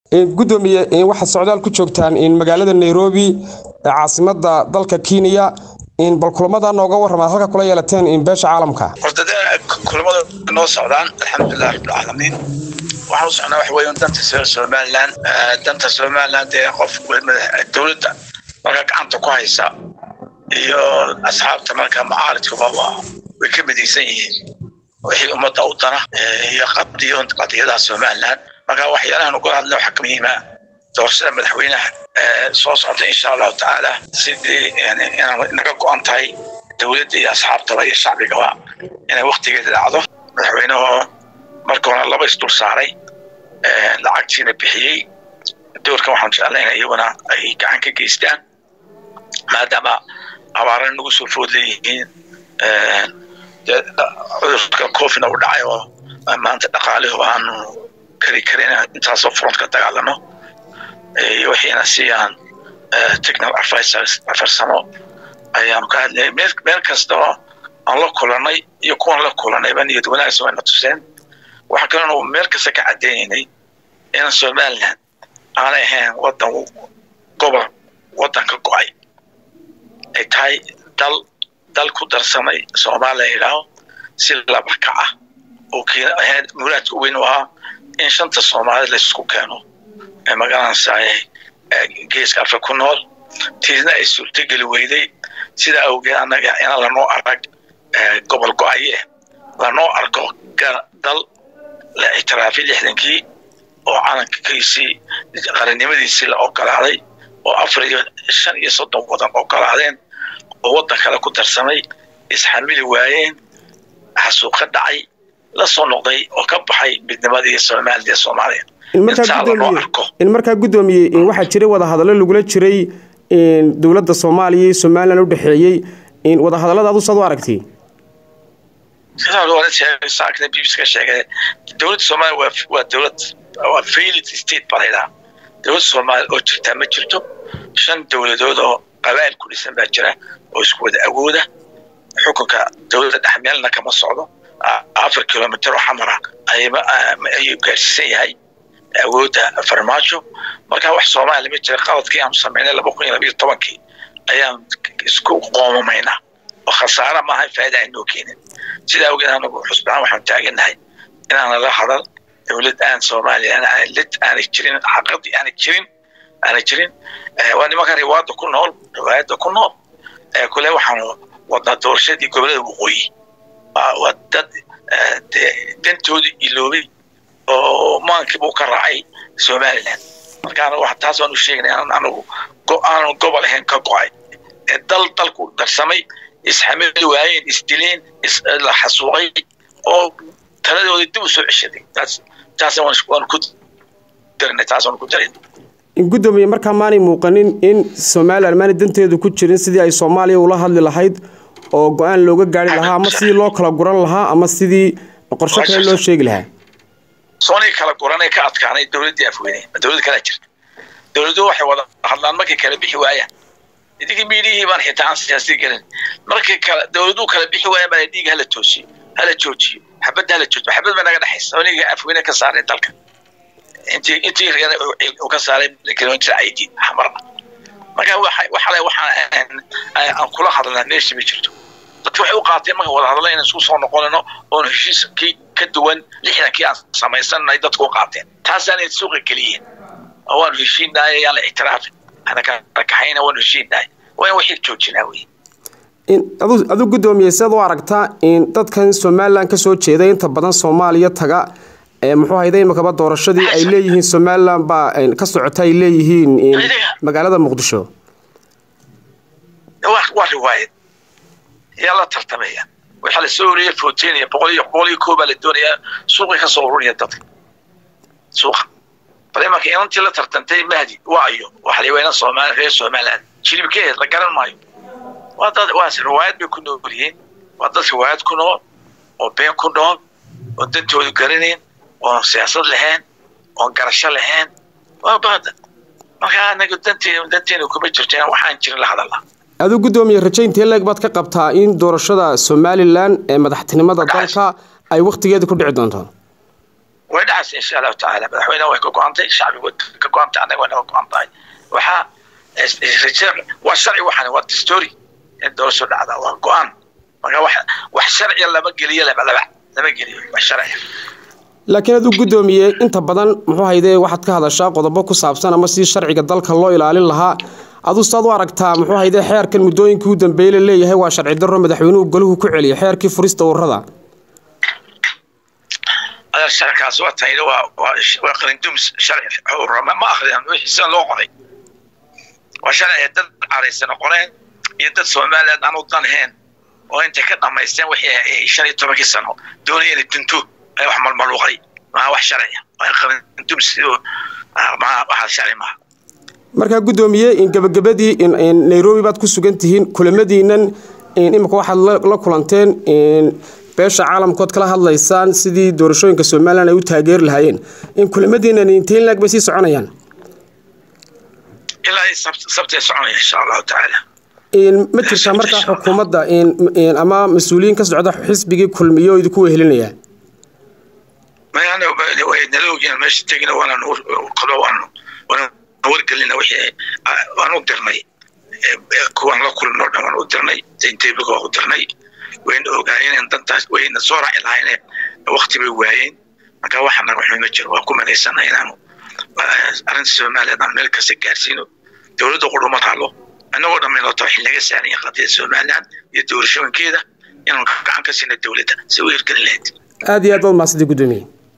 gudoomiye waxaad socdaal ku joogtaan magaalada nairobi caasimada dalka kenya bal kulamada nooga warramaad halka kula yeelateen beesha caalamka horta kulamada noo socdaan alxamdulilah rabbilcaalamiin waxaan u socnaa waxa weeye danta somaliland danta somaliland ee qof dowladda marka gacanta ku haysa iyo asxaabta marka macaaridkuba way ka midaysan yihiin wixii ummadda u dana iyo qadiyadaha somaliland marka waxyaalahan uga hadla waxaa ka muhiima doorashada madaxweynaha soo socda insha allahu tacaala sidii inaan naga go-an tahay dowladda iyo asxaabtaba iyo shacbigaba inay waktigeeda dhacdo madaxweynehoo marka hore laba isdul saaray lacagtiina bixiyey doorkan waxaan jeclayna iyaguna ay gacan ka geystaan maadaama abaarana nagu soo food leeyihiin cudurka cofina u dhacay oo maanta dhaqaalihu aanu kari karin intaasoo front ka dagaalano iyo wixiina siiyaan technical advisors farsamo ayaanu ka hadlayay meel kasta oo aan la kulanay iyo kuwan la kulanayba niyad wanaagsan wayna tuseen waxaa kaloo meel kasta ka cadaynaynay in somaliland aanay ahayn wadan gobol wadan ka go-ay ay tahay dal dal ku darsamay soomaaliya yidhaaho si laba ka ah oo ahayd muraadka weyn u ahaa in shanta soomaalida laysku keeno ee magaranaysaay geeska afka ku nool tiisna ay suurtogeli weyday sidaa awgeed annaga inaan lanoo arag gobol go-aye lanoo arko dal la ictiraafay lixdankii oo calankiisii qarannimadiisii la ogolaaday oo afar iyo shan iyo soddon wadan ogolaadeen oo waddan kale ku darsamay isxamili waayeen xasuuq ka dhacay la soo noqday oo ka baxay midnimadii somaliland ee soomaaliya in markaa guddoomiye waxaa jiray wadahadallo lagula jiray dowladda soomaaliya iyo somalilan u dhexeeyey wadahadallada adu saad u aragtay saakna bbc ka sheegay dowladda soomaaliya waa dowlad waa failed state baa laydhaha dowladda soomaaliya oo jirtaa ma jirto shan dowladood oo qabaa'il ku dhisan baa jira oo isku wada awooda xukunka dowladda dhexmeelna kama socdo afar kilomitr oo xamara ayuu gaarsiisan yahay awoodda farmaajo marka wax soomaaliya ma jira qaladkii aanu samaynay laba kun iyo labayo tobankii ayaan isku qoomamayna oo khasaara maaha faa'ida aynoo keenin sidaa awgeed anagu xusbaan waxaan taagannahay inaana la hadal dowlad aan soomaaliya lid aanay jirin xaqadii aanay jirin aanay jirin waa nimanka riwaada ku nool riwaayadda ku nool kule waxaanu wadnaa doorashadii gobolada waqooyi waa dad dantoodii iloobay oo maankiibuu ka raacay somaliland marka taas waan u sheegnay anagu aanu gobol ahayn ka go-ay dal dalku darsamay isxamili waayeen isdileen la xasuuqay oo taladooda dib u soo ceshaday taas waan ku darnay taas waan ku daray gudoomiye markaa maanay muuqanin in somalilan maanay danteedu ku jirin sidii ay soomaaliya ula hadli lahayd oo go-aan looga gaari lahaa ama sidii loo kala guran lahaa ama sidii qorsho kale loo sheegi lahaa soonii kala guranay ka adkaanay dowladdii afweyne dowlad kalaa jirta dowladuhu waxay wada hadlaan markay kala bixi waayaan idinkii miidiyihii baan xitaa aan siyaasi gelin markay kala dowladuhu kala bixi waayaan baa dhiiga hala toosiyo hala joojiyo xabadda hala joojiyo xabad baa naga dhexaysa oniga afweyne ka saaray dalka intii intii reer uu ka saaray kilomitr aidiid xamarna marka waxale waxaan aan kula hadalnaa meesha ma jirto dadki waxay u qaateen marka wada hadallo inaan isku soo noqonayno oon heshiiskii ka duwan lixdankii aan samaysanay dadku u qaateen taasaanay suuqa geliyeen waanu heshiinahay yaan la ictiraafin ana kaxayna waanu heshiinahay waa in wixii joojinaa wey adu guddoomiye siaad u aragtaa in dadkan somalilan kasoo jeeda inta badan soomaaliya taga muxuu hayda imakaba doorashadii ay leeyihiin somalilan baa ka socota ay leeyihiin magaalada muqdisho waa riwaayad yaa la tartamaya waxaa la soo oriyay fotenaya boqol iyo boqol iyo koobaa la doonayaa suuqay ka soo ururiya dadka suuqa bal imanka inantii la tartantay mahdi waayo waxa la yawayna soomaali reer somaliland jilibkeed la garan maayo waa dad waa riwaayad bay ku nool yihiin waa dad riwaayad ku nool oo been ku nool oo dantoodu garanayn oon siyaasad lahayn oon garasho lahayn waa baada marka anaga danteenu danteenu kuma jirto inaan waxaan jirin la hadalna aduu guddoomiye rajaynta leeg baad ka qabtaa in doorashada somalilan ee madaxtinimada dalka ay wakhtigeeda ku dhici doonto way dhacaysa insha allahu tacaala madaxweynaha way ka go-antay shacbigu ka go-antay annaga way naga go-an tahay waxaa waa sharci waxaan waa dastory in doorasho dhacda waa go-aan marka wax wax sharciya lama geliyo laba laba lama geliyo wax sharciya laakiin aduu guddoomiye inta badan muxuu hayde waxaad ka hadashaa qodobo ku saabsan ama si sharciga dalka loo ilaalin lahaa aduu saad u aragtaa muxuu hayde xeerkan muddooyinkii u dambeeyey la leeyahay waa sharci darro madaxweynuhu golahu ku celiyay xeerkii furista ururada sharkaas waa tayda waa waa qalindums sharci urama ma akhriyaan wixii sida loo qoray waa sharci dad caraysan qoreen iyo dad soomaaliyeed aan u danheen oo intay ka dhamaysteen wixii shan iyo tobankii sano doonaya inay dunto ay wax malmaluuqay maa wax sharciya waa qalindums waxa sharci maaha markaa guddoomiye in gabagabadii in nairobi baad ku sugan tihiin kulamadiinan imika waxaad la kulanteen beesha caalamkood kala hadlaysaan sidii doorashooyinka somalilan ay u taageeri lahaayeen in kulamadiinan intiin laag bay sii soconayaan ilaa sabtay soconaya insha allahu tacaala ma jirtaa markaa xukuumadda ama mas-uuliyiin ka socda xisbigii kulmiyo oo idinku wehelinaya nala ogyiin meesha tegina waanaan qado waan waan wargelina wixii waan u dirnay kuwaan la kulno dhan waan u dirnay zayntebiga waan u dirnay wayna ogaayeen dantaas wayna soo raaci lahayn wakti bay waayeen marka waxa naga xun ma jiro waa ku malaysana inaanu arrinta soomaaliya aan meel kasta gaarsiino dowladda qudhuma taalo annagoo dhammaynoo tahay xilnaga saaraya qadiyada somaliland iyo doorashooyinkeeda inaan gacan ka siina dowladda si u hirgelin lahayd aada iyo aad baad mahadsanti guddoomiye